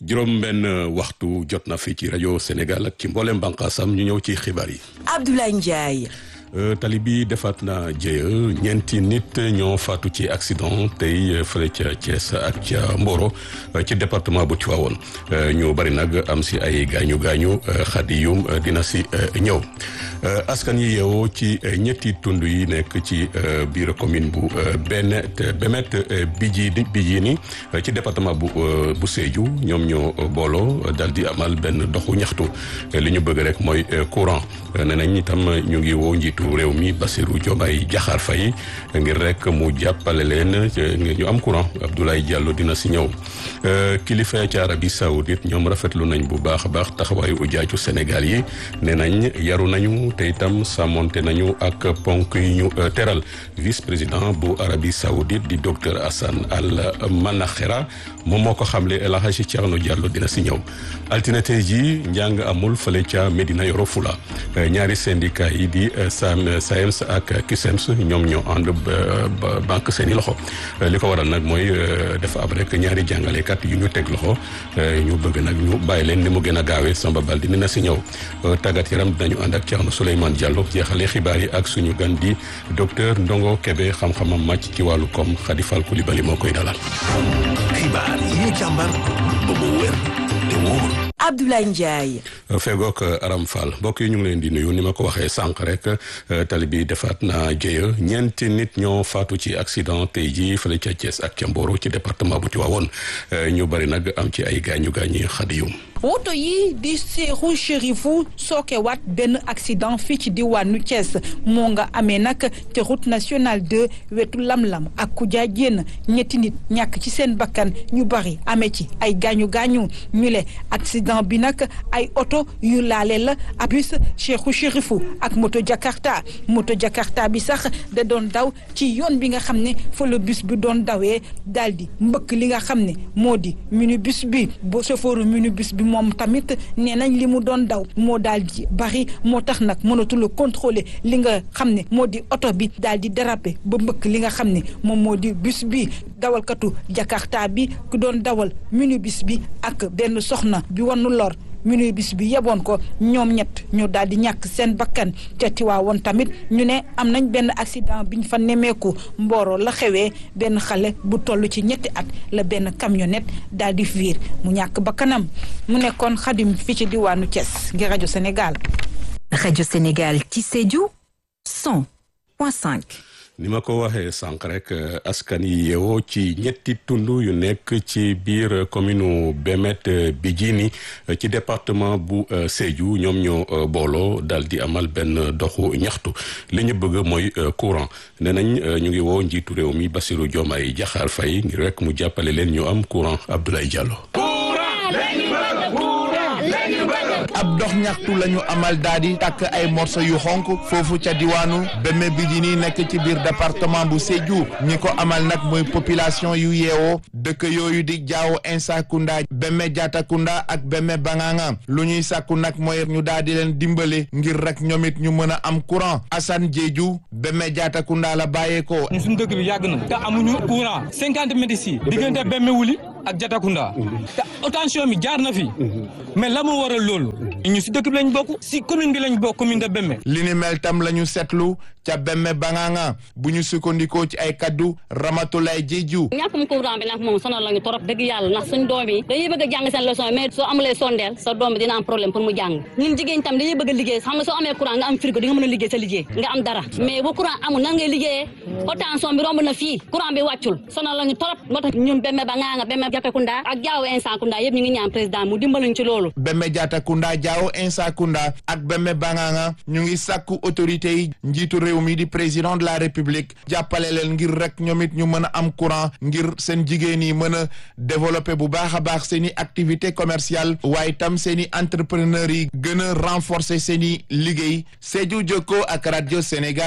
juróom benn waxtu jot na fi ci rajo Sénégal ak ci mboolem bànqaasam ñu ñëw ci xibaar yi. Abdoulaye Ndiaye. tali bi defaat na jéeya ñeenti nit ñoo faatu ci accident tey fële ca Thiès ak ca Mboro ci département bu Tivaouane ñu bari nag am si ay gaañu gaañu xadiyum dina si ñëw askan yi yeewoo ci ñetti tund yi nekk ci biir commune bu Benet Bemet Bijini Bijini ci département bu bu Sédhiou ñoom ñoo booloo dal di amal benn doxu ñaxtu li ñu bëgg rek mooy courant nee nañ itam ñu ngi woo njiitu réew mi Bassirou Diomaye Diakhar Faye ngir rek mu jàppale leen ngir ñu am courant Abdoulaye Diallo dina si ñëw kilifa ca Arabie Saoudite ñoom rafetlu nañ bu baax a baax taxawaayu ujaaju Sénégal yi nee nañ yaru nañu te itam sàmmonte nañu ak ponk yi ñu teral vice président bu Arabie Saoudite di docteur Hassan Al Manakhera moom moo ko xamle El Hadji Thierno Diallo dina si ñëw altine tey ji njàng amul fële ca Medina Yoro Fula ñaari syndicat yi di SAM SAEMS ak CUSEMS ñoom ñoo ànd banque seeni loxo li ko waral nag mooy dafa ab rek ñaari jàngalekat yu ñu teg loxo ñu bëgg nag ñu bàyyi leen ni mu gën a gaawee Samba Bal di na si ñëw tàggat yaram dinañu ànd ak Thierno Souleymane Diallo jeexale xibaar yi ak suñu gan di docteur Ndongo Kébé xam-xamam màcc ci wàllu koom Khady Fall Coulibaly moo koy dalal. xibaar yi ñu càmbar ba mu wér te wóor. Abdoulaye Ndiaye. fegook Aram Fall mbokk yi ñu ngi leen di nuyu ni ma ko waxee sànq rek tali bi defaat na jéeya ñeenti nit ñoo faatu ci accident tey jii fële ca Thiès ak ca Mboro ci département bu Tivaouane ñu bari nag am ci ay gaañu gaañu xadiyum woto yi di seexu chérifu sookewaat benn accident fii ci diwaanu Thiès moo nga amee nag te route nationale 2 wetu lam-lam ak Koudia Diène ñetti nit ñàkk ci seen bakkan ñu bari amee ci ay gaañu gaañu ñu le accident bi nag ay oto yu laale la ak bus seexu chérifu ak moto Jakarta moto Jakarta bi sax da doon daw ci yoon bi nga xam ne fa la bus bi doon dawee daal di mbëkk li nga xam ne moo di minibus bi bo chauffeur minibus bi moom tamit nee nañ li mu doon daw moo daal di bari moo tax nag mënatul contrôler li nga xam ne moo di oto bi daal di déraper ba mbëkk li nga xam ne moom moo di bus bi dawalkatu Jakarta bi ku doon dawal minibus bi ak benn soxna bi wanu lor minibus bi yeboon ko ñoom ñett ñu daal di ñàkk seen bakkan ca Tiwaawoon tamit ñu ne am nañ benn accident biñ fa nemeeku Mboro la xewee benn xale bu toll ci ñetti at la benn camionnette daal di fiir mu ñàkk bakkanam mu nekkoon xadim fi ci diwaanu Thiès ngir rajo Sénégal. rajo Sénégal ci Sédhiou 100.5. ni ma ko waxee sànq rek askan yi yeewoo ci ñetti tund yu nekk ci biir commune Bemet Bijini ci département bu Sédhiou ñoom ñoo booloo dal di amal benn doxu ñaxtu li ñu bëgg mooy courant nee nañ ñu ngi woo njiitu réew mi Bassirou Diomaye Diakhar Faye ngir rek mu jàppale leen ñu am courant Abdoulaye Diallo. ab dox ñaxtu la ñu amal daal di takk ay morso yu xonk foofu ca diwaanu Beme Bijini nekk ci biir département bu Sédhiou ñi ko amal nag mooy population yu yeewoo dëkk yooyu di jaawo Insakunda Beme Diatakunda ak Beme Banganga lu ñuy sàkku nag mooy ñu daal di leen dimbale ngir rek ñoom it ñu mën a am courant Assane Diédiou Beme Diatakunda la bàyyeekoo. ñun suñu dëkk bi yàgg na te amuñu courant cinquante mètres yi diggante Beme Wuli ak Diatakunda te attention bi jaar na fi mais la mu waral loolu ñu si dëkk bi lañ bokk si commune bi lañ bokk commune de Bemme li ni mel tam la ñu seetlu ca Bemme Banganga bu ñu sukkandikoo ci ay kaddu Ramatulaay Jeeju ñàkkum courant bi nag moom sonal lañu torop dëgg yàlla ndax suñ doom yi dañuy bëgg a jàng seen leçon mais soo amulee sondeel sa doom bi dina am problème pour mu jàng ñun jigéen tam dañuy bëgg a liggéey xam nga soo amee courant nga am frigo di nga mën a liggéey sa liggéey nga am dara mais bu courant amul nan ngay liggéeyee attention bi romb na fii courant bi wàccul sonal lañu torop moo tax ñun Bemme Banganga Bemme Diatakunda ak Jaaw Insakunda yëpp ñu ngi ñaan président mu dimbaluñ ci loolu Bemme Diatakunda Jaaw Insakunda ak Bemme Banganga ñu ngi sàkku autorité yi njiitu réew mi di président de la république jàppale leen ngir rek ñoom it ñu mën a am courant ngir seen jigéen yi mën a développer bu baax a baax seen i activité commerciale waaye tam seen i entrepreneurs yi gën a renforcer seen i liggéey Sédhiou Jokko ak rajo Sénégal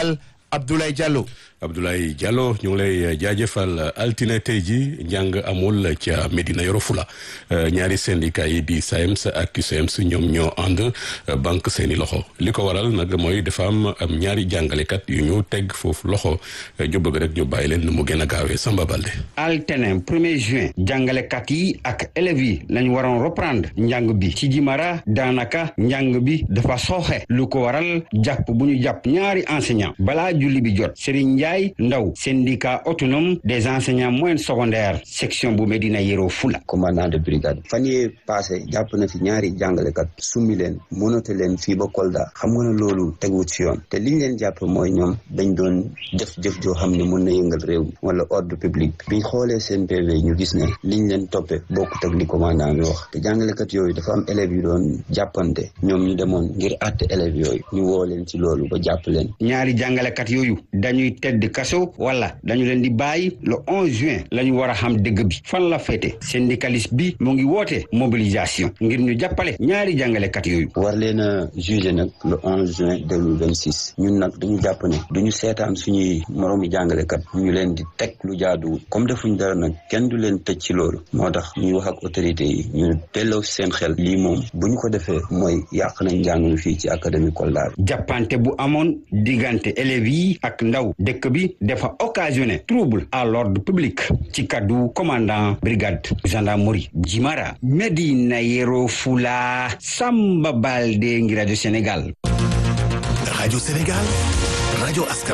Abdoulaye Diallo. Abdoulaye Diallo ñu ngi lay jaajëfal altine tey ji njàng amul ca Medina Yoro Fula ñaari syndicat yi di SAEMS ak CUSEMS ñoom ñoo ànd banque seeni loxo li ko waral nag mooy dafa am am ñaari jàngalekat yu ñu teg foofu loxo ñu bëgg rek ñu bàyyi leen nu mu gën a gaawee Samba Balde. altine premier juin jàngalekat yi ak élèves yi lañu waroon reprendre njàng bi ci Jimara daanaka njàng bi dafa sooxe lu ko waral jàpp bu ñu jàpp ñaari enseignant balaa julli bi jot Serigne Ndiaye Ndaw syndicat autonome des enseignants moyens secondaires section bu Medina Yoro Fula. commandant de brigade fan yee passé jàpp na fi ñaari jàngalekat summi leen monote leen fii ba Kolda xam nga ne loolu teguwut ci yoon te liñ leen jàpp mooy ñoom dañ doon def jëf joo xam ne mën na yëngal réew mi wala ordre public biñ xoolee seen PV ñu gis ne liñ leen toppee bokkut ak li commandant bi wax te jàngalekat yooyu dafa am élèves yu doon jàppante ñoom ñu demoon ngir àtte élèves yooyu ñu woo leen ci loolu ba jàpp leen. ñaari jàngalekat yooyu dañuy tedd kaso wala dañu leen di bàyyi le 11 juin la ñu war a xam dëgg bi fan la féete syndicaliste bi mu ngi woote mobilisation ngir ñu jàppale ñaari jàngalekat yooyu. war leen a jugé nag le 11 juin 2026 ñun nag dañu jàpp ne duñu seetaan suñuy moroomi jàngalekat ñu leen di teg lu jaaduwul comme defuñ dara nag kenn du leen tëj ci loolu moo tax ñuy wax ak autorité yi ñu delloo seen xel lii moom bu ñu ko defee mooy yàq nañ njàng mi fii ci académie Kolda bi. jàppante bu amoon diggante élèves yi ak ndaw dëkk bi dafa occasionné trouble à l'ordre public ci kaddu commandant brigade gendarmerie Jimara Medina Yoro Fula Samba Balde ngi rajo Sénégal rajo Sénégal rajo askan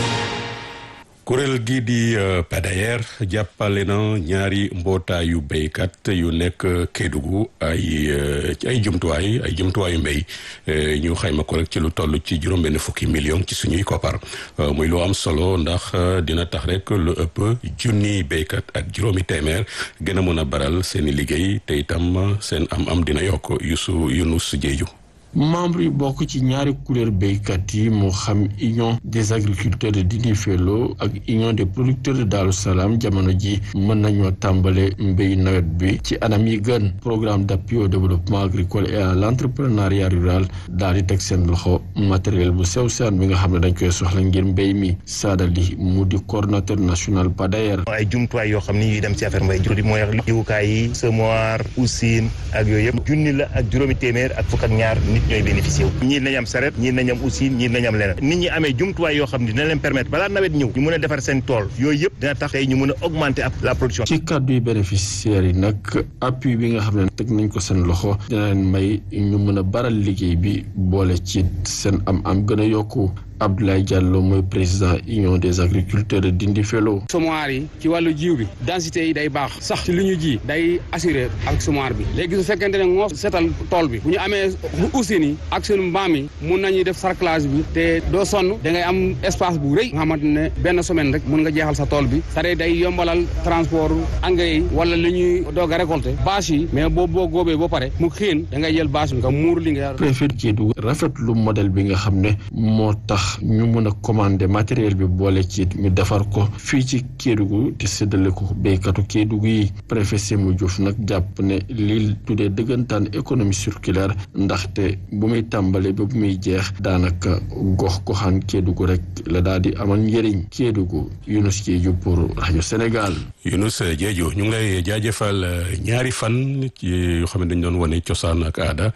kuréel gii di PADAER jàppale na ñaari mbootaayu béykat yu nekk Kédougou ay ay jumtuwaay ay jumtuwaayu mbéy ñu xayma ko rek ci lu toll ci juróom-benn fukki million ci suñuy koppar muy lu am solo ndax dina tax rek lu ëpp junni béykat ak juróomi téeméer gën a mën a baral seeni liggéey te itam seen am-am dina yokk Youssou Younous Diédhiou membre yi bokk ci ñaari kuréel béykat yi moo xam union des agriculteurs de Dindéfelo ak union des producteurs de Darou Salam jamono ji mën nañoo tàmbale mbéy nawet bi ci anam yi gën programme d'appui au développement agricole et à l'entrepreneuriat rural daal di teg seen loxo matériel bu sew saan bi nga xam ne dañ koy soxla ngir mbéy mi saadali mu di coordonnateur national PADAER ay jumtuwaay yoo xam ni yuy dem ci affaire mbéy jur mooy jiwukaay yi semoir usine ak yooyu yëpp junni la ak juróomi téeméer ak fukk ak ñaar nit ñooy bénéficié wu ñii nañ am saret ñii nañ am usine ñii nañ am leneen nit ñi amee jumtuwaay yoo xam ne dina leen permettre balaa nawet ñëw ñu mën a defar seen tool yooyu yëpp dina tax tey ñu mën a augmenter la production ci kàddu yi bénéficiaires yi nag appui bi nga xam ne teg nañ ko seen loxo dina leen may ñu mën a baral liggéey bi boole ci seen am am gën a yokku Abdoulaye Diallo mooy président union des agriculteurs de Dindéfelo semoir yi ci wàllu jiw bi densité yi day baax sax ci li ñu ji day assuré ak semoir bi léegi su fekkente ne moo setal tool bi bu ñu amee usines yi ak seen mbaam yi mun nañuy def sarclage bi te doo sonn da ngay am espace bu rëy nga xamante ne benn semaine rek mun nga jeexal sa tool bi sare day yombalal transport engrais yi wala li ñuy doog a récolter bâche yi mais boo boo góobee ba pare mu xiin da ngay jël bâche bi nga muur li nga préfet Kédougou rafetlu modèle bi nga xam ne moo tax ñu mën a commander matériel bi boole ci ñu defar ko fii ci Kédougou te séddale ko béykatu Kédougou yi préfet Sémou Diouf nag jàpp ne lii tuddee dëggantaan économie circulaire ndaxte bu muy tàmbale ba bu muy jeex daanaka gox goxaan Kédougou rek la daal di amal njëriñ Kédougou Younous Diédhiou pour rajo Sénégal. Younous Diédhiou ñu ngi lay jaajëfal ñaari fan ci yoo xam ne dañu doon wane cosaan ak aada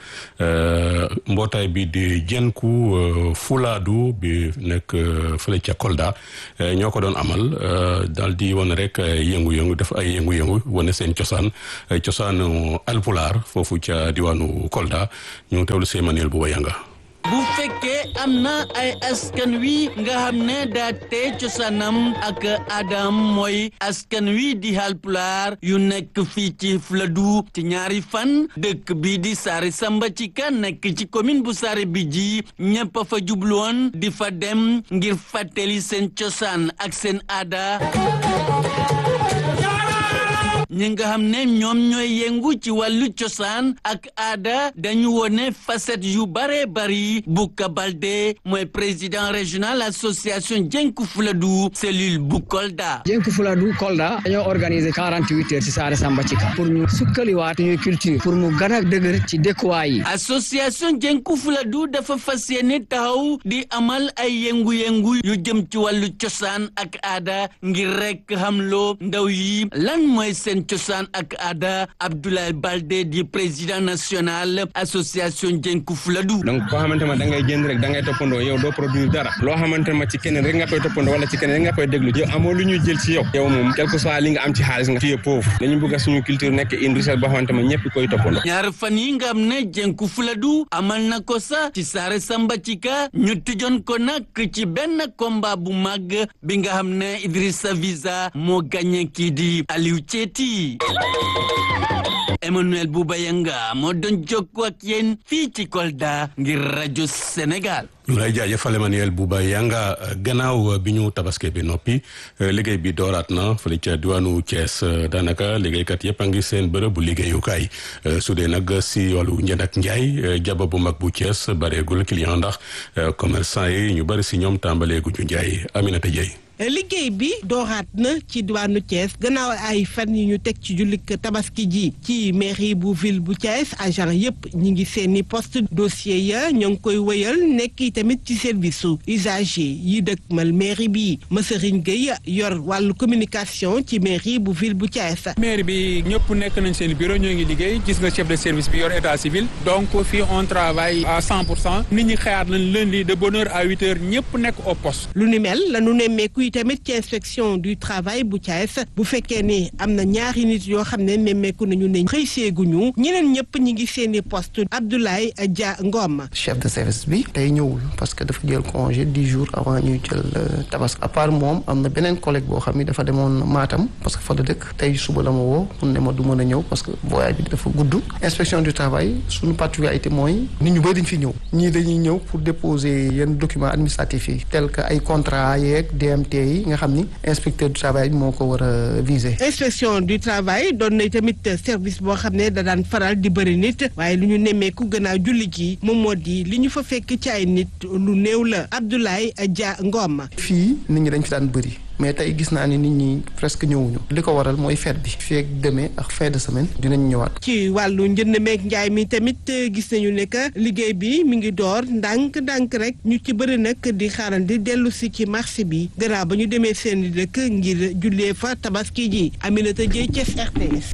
mbootaay bi di Jenku Fulaadu bi nekk fële ca Kolda ñoo ko doon amal daal di wane rek yëngu-yëngu def ay yëngu-yëngu wane seen cosaan cosaanu alpulaar foofu ca diwaanu Kolda ñu teewlu see Manuel bu wayanga bu fekkee am na ay askan wi nga xam ne daa tee cosaanam ak adam mooy askan wi di halpulaar yu nekk fii ci Fuladu ci ñaari fan dëkk bi di Saare Samba ci ka nekk ci commune bu Saare Bijji ñëpp a fa jubluwoon di fa dem ngir fàttali seen cosaan ak seen aada ñi nga xam ne ñoom ñooy yëngu ci wàllu cosaan ak aada dañu wone facette yu bare bari Bouka Baldé mooy président régional association Jenku Fuladu cellule bu Kolda. Jenku Fuladu Kolda dañoo organiser quarante huit heures ci Saare Samba Cika pour ñu sukkaliwaat ñuy culture pour mu gën a dëgër ci dëkkuwaay yi. association Jenku Fuladu dafa fas yéene taxaw di amal ay yëngu-yëngu yu jëm ci wàllu cosaan ak aada ngir rek xamloo ndaw yi lan mooy seen cosaan ak aada Abdoulaye Baldé di président national association Jenku Fuladu. donc koo xamante ma da ngay jënd rek da ngay toppandoo yow doo produire dara loo xamante ma ci keneen rek nga koy toppandoo wala ci keneen rek nga koy déglu yow amoo lu ñuy jël ci yow yow moom quel que soit li nga am ci xaalis nga fiyee pauvre dañu bëgg suñu culture nekk une richesse boo xamante ma ñëpp koy toppandoo ñaar fan yi nga xam ne Jenku Fuladu amal na ko sax ci Saare Samba Cika ñu tëjoon ko nag ci benn combat bu mag bi nga xam ne Idrissa Visa moo gagné kii di Aliou Thieti Emmanuel Boubayanga moo doon jokkoo ak yéen fii ci Kolda ngir rajo Sénégal. ñu lay jaajëfal Emmanuel Bouba Yanga gannaaw bi ñu tabaske bi noppi liggéey bi dooraat na fële ca diwaanu Thiès daanaka liggéeykat yëpp a ngi seen bërëb bu liggéeyukaay su dee nag si wàllu njënd ak njaay jaba bu mag bu Thiès bareegul client ndax commerçant yi ñu bëri si ñoom tàmbaleegu ñu njaay Aminata Dieye liggéey bi dooraat na ci diwaanu Thiès gannaaw ay fan yi ñu teg ci jullik tabaski ji ci mairie bu ville bu Thiès agent yëpp ñi ngi seeni poste dossier ya ñoo ngi koy wëyal nekk tamit ci service su usager yi dëkkmal mairie bi Masserigne Gueye yor wàllu communication ci mairie bu ville bu Thiès. mairie bi ñëpp nekk nañ seen bureau ñoo ngi liggéey gis nga chef de service bi yor état civil donc fii on travaille à 100 pour cent nit ñi xëyaat nañ lundi de bonne heure à huit heures ñëpp nekk au poste. lu ni mel la nu nemmeeku tamit ci inspection du travail bu Thiès bu fekkee ni am na ñaari nit yoo xam ne nemmeeku nañu ne xëy seeguñu ñeneen ñëpp ñi ngi seeni poste Abdoulaye Dia Ngom. chef de service bi tey ñëwul parce que dafa jël congé dix jours avant ñuy jël tabaski à part moom am na beneen collègue boo xam ni dafa demoon Matam parce que fa la dëkk tey suba la ma woo pour ne ma du mën a ñëw parce que voyage bi dafa gudd inspection du travail suñu particularité mooy nit ñu bëri dañ fi ñëw ñii dañuy ñëw pour déposer yenn documents administratifs yi tel que ay contrat yeeg DMT yi nga xam ni inspecteur du travail moo ko war a viser. inspection du travail doon na tamit service boo xam ne da daan faral di bëri nit waaye lu ñu nemmeeku gannaaw julli gi moom moo di li ñu fa fekk ci ay nit lu néew la Abdoulaye Dia Ngom. fii nit ñi dañ fi daan bëri. mais tey gis naa ni nit ñi presque ñëwuñu li ko waral mooy fête bi fii ak demee ak fin de semaine dinañ ñëwaat. ci wàllu njënd meeg njaay mi tamit gis nañu ne que liggéey bi mi ngi door ndànk-ndànk rek ñu ci bëri nag di xaarandi dellu si ci marché bi gannaaw ba ñu demee seen dëkk ngir jullee fa tabaski ji Aminata Dieye Thiès RTS.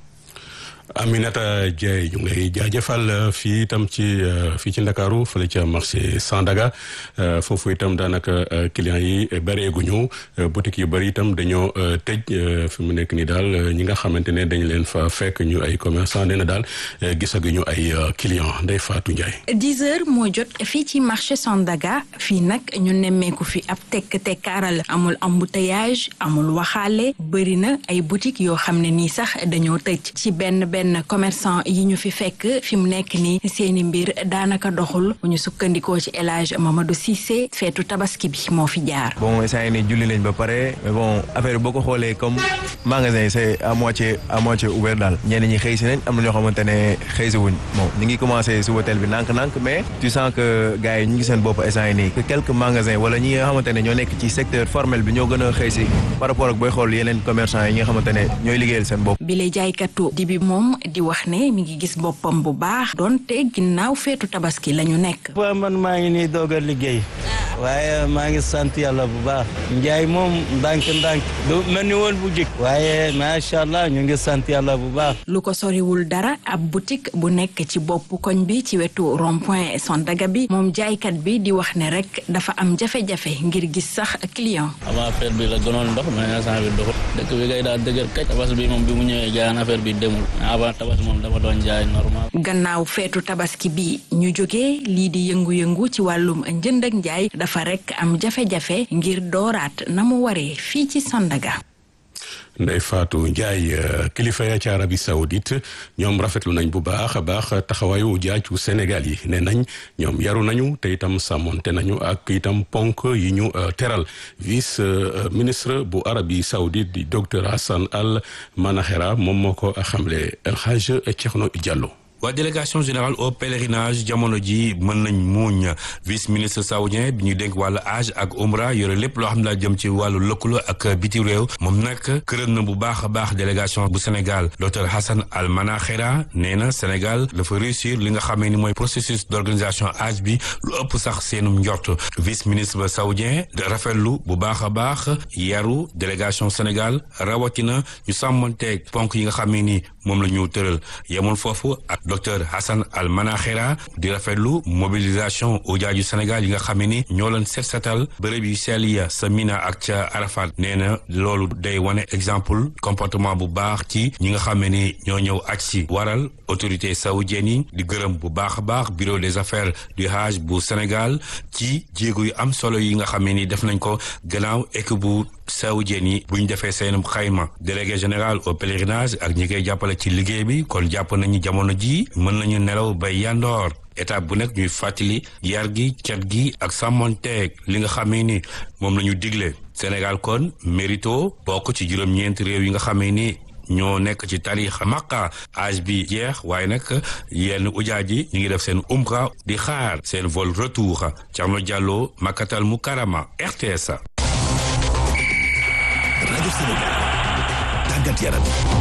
Aminata Dieye ñu ngi lay jaajëfal fii itam ci fii ci Ndakaaru fële ca marché Sandaga foofu itam daanaka clients yi bëreeguñu boutique yu bëri itam dañoo tëj fi mu nekk nii daal ñi nga xamante ne dañ leen fa fekk ñu ay commerçant nee na daal gisaguñu ay clients Ndeye Fatou Ndiaye. 10 heures moo jot fii ci marché Sandaga fii nag ñu nemmeeku fi ab tekk tekkaaral amul embouteillage amul waxaale bëri na ay boutique yoo xam ne nii sax dañoo tëj ci benn benn commerçant yi ñu fi fekk fi mu nekk nii seeni mbir daanaka doxul bu ñu sukkandikoo ci El Hadj Mamadou Cissé feetu tabaski bi moo fi jaar. bon instant yii nii julli lañ ba pare mais bon affaire boo ko xoolee comme magasin yi c'est à moitié à moitié ouvert daal ñenn ñi xëy si nañ am na ñoo xamante ne xëy si wuñ bon ñu ngi commencé si hôtel bi nànk-nànk mais tu sens que gars yi ñu ngi seen bopp instant yii nii que quelques magasins wala ñi nga xamante ne ñoo nekk ci secteur formel bi ñoo gën a xëy si par rapport ak booy xool yeneen commerçant yi nga xamante ne ñooy liggéeyal seen bopp. bi lay jaaykatu di bi moom di wax ne mi ngi gis boppam bu baax donte ginnaaw feetu tabaski la ñu nekk. man maa ngi nii doog a liggéey waaye maa ngi sant yàlla bu baax njaay moom ndànk-ndànk du mel ni woon bu jëkk waaye macha allah ñu ngi sant yàlla bu baax. lu ko soriwul dara ab boutique bu nekk ci bopp koñ bi ci wetu rond point Sandaga bi moom jaaykat bi di wax ne rek dafa am jafe-jafe ngir gis sax client. avant affaire bi la gënoon ndox mais instant bi doxul dëkk bi kay daal dëgër kay tabas bi moom bi mu ñëwee jaayaan affaire bi demul mais avant tabas moom dafa doon jaay normal. gannaaw feetu tabaski bi ñu jógee lii di yëngu-yëngu ci wàllum njënd ak njaay dafa rek am jafe-jafe ngir dooraat na mu waree fii ci Sandaga. Ndeye Fatou Ndiaye kilifa ya ci Arabie Saoudite ñoom rafetlu nañ bu baax a baax taxawaayu jaaju Sénégal yi nee nañ ñoom yaru nañu te itam sàmmonte nañu ak itam ponk yi ñu teral vice ministre bu Arabie Saoudite di docteur Hassan Al Manahera moom moo ko xamle El Hadj Thierno Diallo. waa délégation générale au pèlerinage jamono ji mën nañ muuñ vice ministre saoudien bi ñu dénk wàllu hajj ak umra yore lépp loo xam ne daa jëm ci wàllu lëkkaloo ak biti réew moom nag këram na bu baax a baax délégation bu Sénégal docteur Hassan Al Manahera nee na Sénégal dafa réussir li nga xamee ni mooy processus d'organisation hajj bi lu ëpp sax seenum njort vice ministre ba saoudien rafetlu bu baax a baax yaru délégation Sénégal rawatina ñu sàmmanteeg ponk yi nga xamee ni moom la ñu tëral yemul foofu ak docteur Hassan Al Manahera di rafetlu mobilisation ujaaju Sénégal yi nga xam ne ni ñoo leen set setal bërëb yu sell ya sa Mina ak ca Arafat nee na loolu day wane exemple comportement bu baax ci ñi nga xam ne ni ñoo ñëw aj si waral autorité saoudienne yi di gërëm bu baax a baax bureau des affaires du Hajj bu Sénégal ci jéego yu am solo yi nga xam ne ni def nañ ko gannaaw équipe bu saoudienne yi bu ñu defee seen xayma délégué général au pèlerinage ak ñi koy jàppale ci liggéey bi kon jàpp nañu jamono ji mën nañu nelaw ba yandoor étape bu nekk ñuy fàttali yar gi cat gi ak sàmmonteeg li nga xamee ni moom la ñu digle Sénégal kon mérito bokk ci juróom-ñeenti réew yi nga xamee ni ñoo nekk ci tarix Makka âge bi jeex waaye nag yenn ujaaj yi ñu ngi def seen umra di xaar seen vol retour Thierno Diallo Makkatal Mukarama RTS. rajo Sénégal tàggat yaram.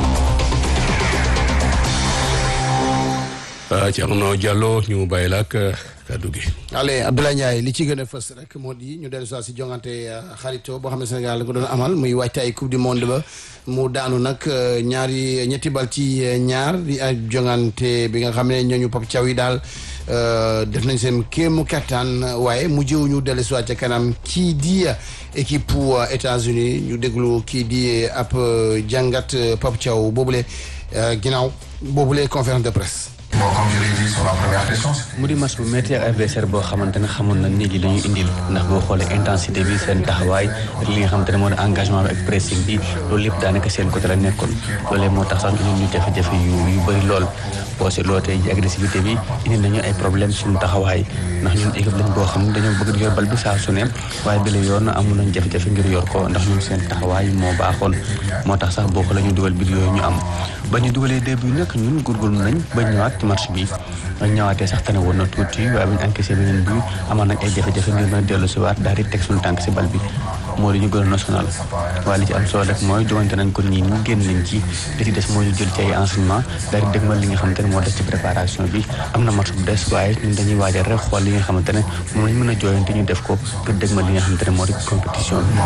Thierno Diallo ñu bàyyi la ak kaddu gi. allez Abdoulaye Ndiaye li ci gën a fës rek moo di ñu dellu si jongante xarito boo xam ne Sénégal la ko doon amal muy waajtaay coupe du monde ba mu daanu nag ñaari ñetti bal ci ñaar di ay jongante bi nga xam ne ñooñu Pape Thiaw yi daal def nañ seen kéemu kattan waaye mu jëw ñu dellu si waat ca kanam kii di équipe pour États-Unis ñu déglu kii di ab jàngat Pape Thiaw boobule ginnaaw boobule conférence de presse. Bon, comme je l'ai dit sur la première question, mu di match bu métti ak adversaire boo xamante ne xamoon na nii li la ñu indil ndax boo xoolee intensité bi seen taxawaay ak li nga xamante ne moo di engagement bi ak pressing bi loolu lépp daanaka seen côté la nekkoon loolee moo tax sax ñu ñu jafe-jafe yu yu bëri lool boo seetloo tey ji agressivité bi indi nañu ay problème suñu taxawaay ndax ñun équipe lañ boo xam ne dañoo bëgg di yor bal bi saa su ne waaye bi la yoon amoon nañ jafe-jafe ngir yor ko ndax ñun seen taxawaay moo baaxoon moo tax sax boo ko la ñu dugal bi yooyu ñu am ba ñu dugalee début nag ñun góorgóorlu nañ ba ñëwaat ci match bi ñëwaatee sax tane woon na tuuti waaye bu ñu encaissé beneen bi amoon nañ ay jafe-jafe ngir mën a dellu si waat daal di teg suñu tànk si bal bi moo di ñu gën a national waaye li ci am solo rek mooy jogante nañ ko nii ñu génn nañ ci li ci des mooy ñu jël ci ay enseignement daal di dégmal li nga xamante ne moo des ci préparation bi am na match bu des waaye ñun dañuy waajal rek xool li nga xamante ne moom lañ mën a jooyante ñu def ko ngir dégmal li nga xamante ne moo di compétition bi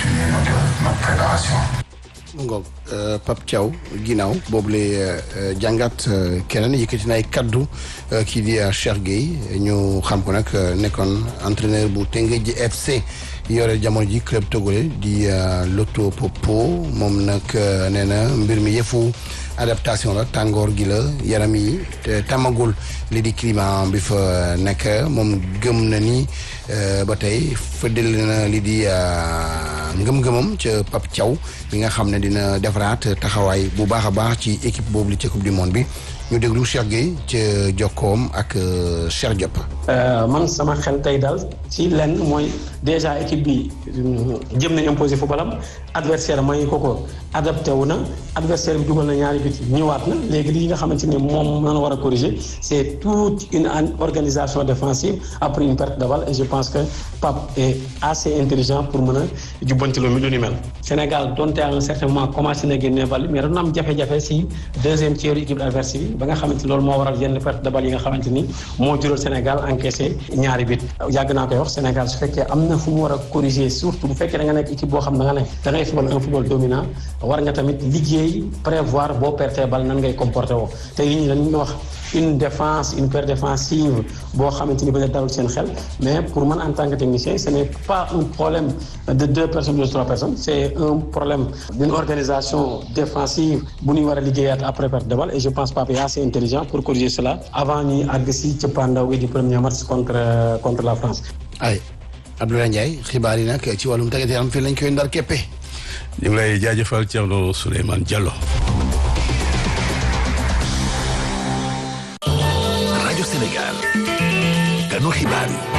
mu ngoog Pape Thiaw ginnaaw boobu lay jàngat keneen yëkkati na ay kaddu kii di Cheikh Gueye ñu xam ko nag nekkoon entraîneur bu Teungueth FC yore jamono ji club togolais di Loto Popo moom nag nee na mbir mi yëfu adaptation la tàngoor gi la yaram yi te tamagul li di climat bi fa nekk moom gëm na ni ba tey fëddal na li di ngëm-ngëmam ca Pape Thiaw bi nga xam ne dina defaraat taxawaay bu baax a baax ci équipe boobu li ca coupe du monde bi ñu déglu Cheikh Gueye ca jokkoom ak Cheikh Diop. man sama xel tey daal ci lenn mooy déjà équipe bi jëm nañ imposé footballam adversaire may ko ko adapté wu na adversaire bi dugal na ñaari bit ñëwaat na léegi li nga xamante ne moom na war a corriger c'est toute une organisation défensive après une perte de balle et je pense que Pape est assez intelligent pour mën a jubbanti lu lu ni mel. Sénégal donte à un certain moment commencé na génne balle mais doon am jafe-jafe si deuxième tiers équipe adverse bi ba nga xamante ni loolu moo waral yenn perte de balle yi nga xamante ni moo jural Sénégal encaissé ñaari bit yàgg naa koy wax Sénégal su fekkee am na fu mu war a corriger surtout bu fekkee da nga nekk équipe boo xam da nga ne da ngay football un football dominant war nga tamit liggéey prévoir boo pertee bal nan ngay comporté woo te yi ñi dañuy wax une défense une paire défensive boo xamante ni ba nga dalul seen xel mais pour man en tant que technicien ce n'est pas un problème de deux personnes ou de trois personnes c'est un problème d'une organisation défensive bu ñuy war a liggéeyaat après perte de balle et je pense Pape est assez intelligent pour corriger cela avant ñuy àgg si cëppaandaw gi du premier match contre contre la France ay Abdoulaye Ndiaye xibaar yi nag ci wàllum tàggat yaram fii lañ koy ndar keppe ñu ngi lay jaajëfal Thierno Souleymane Diallo. rajo Sénégal ganu xibaar yi.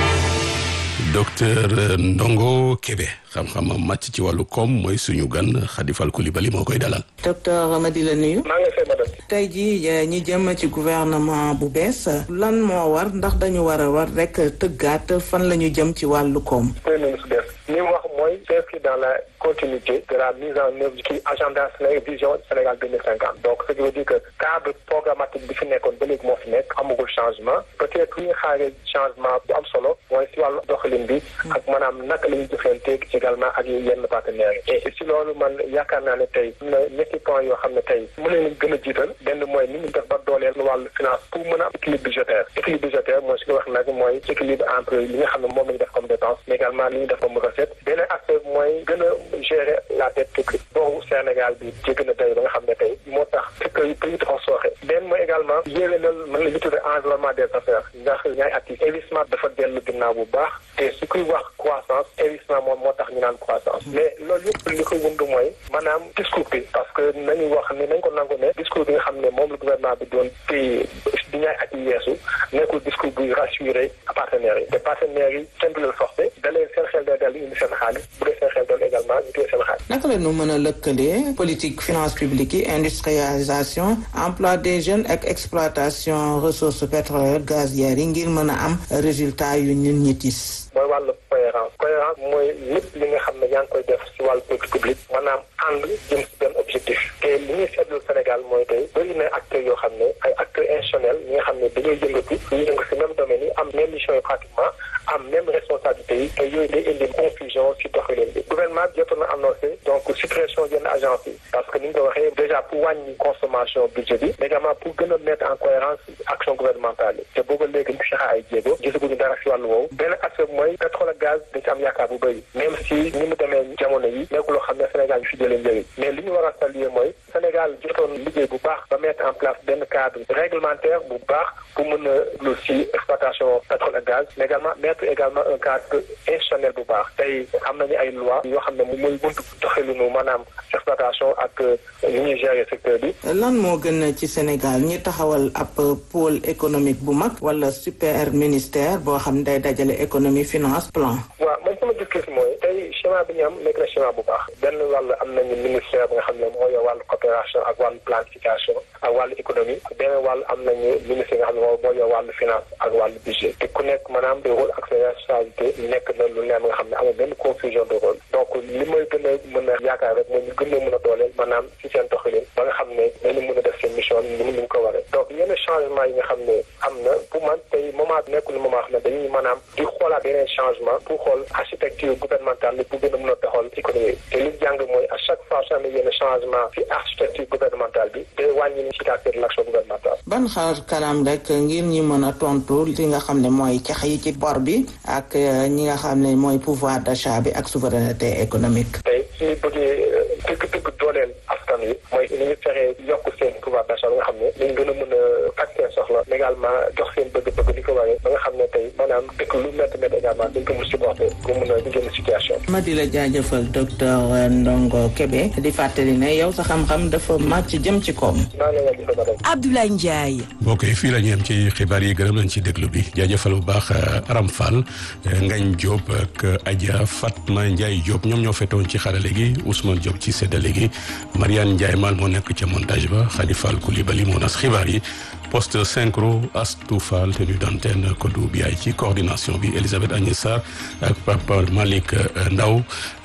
docteur Ndongo Kébé xam-xamam màcc ci wàllu koom mooy suñu gan Khady Fall Coulibaly moo koy dalal. docteur Amady la nuyu. maa ngi fay madame. tey jii ñi jëm ci gouvernement bu bees lan moo war ndax dañu war a war rek tëggaat fan la ñu jëm ci wàllu koom. premier ministre bees li mu wax mooy s'inscrit dans la continuité de la mise en œuvre ci agenda Sénégal vision Sénégal deux mille cinquante donc ce qui veut dire que cadre programmatique bi fi nekkoon ba léegi moo fi nekk amagul changement peut-être li ñu xaaree changement bu am solo mooy si wàllu doxalin bi ak maanaam naka la ñuy jëflanteeg également ak yenn partenaires yi et si loolu man yaakaar naa ne tey am na ñetti points yoo xam ne tey mën nañu gën a jiital benn mooy ni ñu def ba dooleel wàllu finance pour mën a am équilibre budgétaire équilibre budgétaire mooy su ko wax nag mooy équilibre entre li nga xam ne moom la ñu def comme dépense mais également li ñu def comme recette beneen aspect mooy gën a gérer la dette publique boobu Sénégal bi ci gën a tey ba nga xam ne tey moo tax fekk yi pays dafa sooxe benn mooy également yéwénal mën la ñu tuddee environnement des affaires ndax ñaay at yi investissement dafa dellu ginnaaw bu baax te su kuy wax croissance investissement moom moo tax ñu naan croissance mais loolu yëpp li ko wund mooy maanaam discours bi parce que nañu wax ni nañ ko nangu ne discours bi nga xam ne moom la gouvernement bi doon téye di ñaay at yi yeesu nekkul discours buy rassurer partenaires yi te partenaires yi kenn du leen forcé da leen seen xel day dal indi seen xaalis bu dee seen xel dal également ñu téye seen xaalis naka la ñu mën a lëkkalee politique finance publique yi industrialisation emploi des jeunes ak exploitation ressources pétrolières gazières yi ngir mën a am résultat yu ñun ñi tis mooy wàllu cohérence cohérence mooy lépp li nga xam ne yaa ngi koy def si wàllu politique publique maanaam ànd jëm si benn objectif te li ñuy seetlu Sénégal mooy tey bëri na acteurs yoo xam ne ay acteurs institutionnels ñi nga xam ne dañoo yëngatu ñu yëngu si même domaine yi am même mission yi pratiquement am même responsabilité yi te yooyu day indi confusion si doxalin bi gouvernement bi jotoon na annoncé donc suppression yenn agence yi parce que ni nga ko waxee déjà pour wàññi consommation budget bi mais également pour gën a mettre en cohérence action gouvernementale yi te booba léegi ñu fexe ay jéego gisaguñu dara si wàllu woowu benn aspect mooy pétrole ak gaz dañ ci am yaakaar bu bëri même si ni mu demee jamono yi nekk loo xam ne Sénégal ñu fi jëlee njëriñ mais li ñu war a saluer mooy Sénégal jotoon liggéey bu baax ba mettre en place benn cadre réglementaire bu baax pour mën a lu si exploitation pétrole ak gaz mais également mettre également un cadre institutionnel bu baax tey am nañu ay loi yoo xam ne moom mooy buntu doxalinu maanaam exploitation ak ni ñuy gérer secteur bi. lan moo gën ci Sénégal ñi taxawal ab pôle économique bu mag wala super ministère boo xam ne day dajale économie finance plan. waaw man sama gis-gis mooy tey schéma bi ñu am nekk na schéma bu baax benn wàll am nañu ministère bi nga xam ne moo yor wàllu coopération ak wàllu planification ak wàllu économie benn wàll am nañu ministre nga xam ne moo yor wàllu finance ak wàllu budget te ku nekk maanaam de rôle ak ses responsabilités nekk na lu neex nga xam ne amul benn confusion de rôle donc li may gën a mën a yaakaar rek mooy ñu gën a mën a dooleel maanaam ci seen doxalin ba nga xam ne dañu mën a def seen mission ni mu ko waree donc yenn changement yi nga xam ne am na pour man tey moment nekkul moment xam ne dañuy maanaam di xoolaat yeneen changement pour xool architecture gouvernementale pour gën a mën a doxal économie te li jàng mooy à chaque fois su amee yenn changement ci architecture gouvernementale bi day wàññi efficacité de l'action gouvernementale ban xaar kanam rek ngir ñi mën a tontu li nga xam ne mooy cax yi ci bor bi ak ñi nga xam ne mooy pouvoir d'achat bi ak souveraineté économique tey suñu bëggee dëgg-dëgg dooleel askan wi mooy ni ñu fexee yokk seen pouvoir d'achat ba nga xam ne dañ gën a mën a faj seen soxla mais également jox seen bëgg-bëgg li ko waree ba nga xam ne tey maanaam dëkk lu métti métti également dañ ko mën supporter pour mën a génn situation ma di la jaajëfal docteur Ndongo Kébé di fàttali ne yow sa xam-xam dafa màcc jëm ci koom Abdoulaye Ndiaye mbokk yi fii la ñu yem ci xibaar yi gërëm nañ ci déglu bi jaajëfal bu baax Aram Fall Ngañ Diop ak Adja Fatma Ndiaye Diop ñoom ñoo fetoon ci xarale gi Ousmane Diop ci séddale gi Mariane Ndiaye Mal moo nekk ca montage ba Khady Fall Coulibaly moo nas xibaar yi poste synchro Astou Fall tenue d'antenne Kodou Biaye ci coordination bi Elisabeth Agnès Sarr ak Papa Malick Ndaw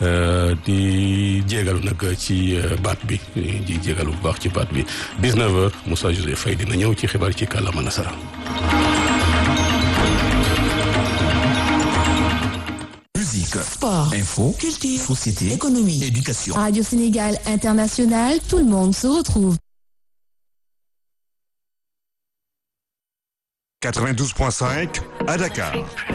di jégalu nag ci baat bi di jégalu bu baax ci baat bi 19h Moussa Joseph Faye dina ñëw ci xibaar ci kàllaama nasara Musique, sport, info, culture, société, économie, éducation. Radio Sénégal International, tout le monde se retrouve. 92.5 à Dakar.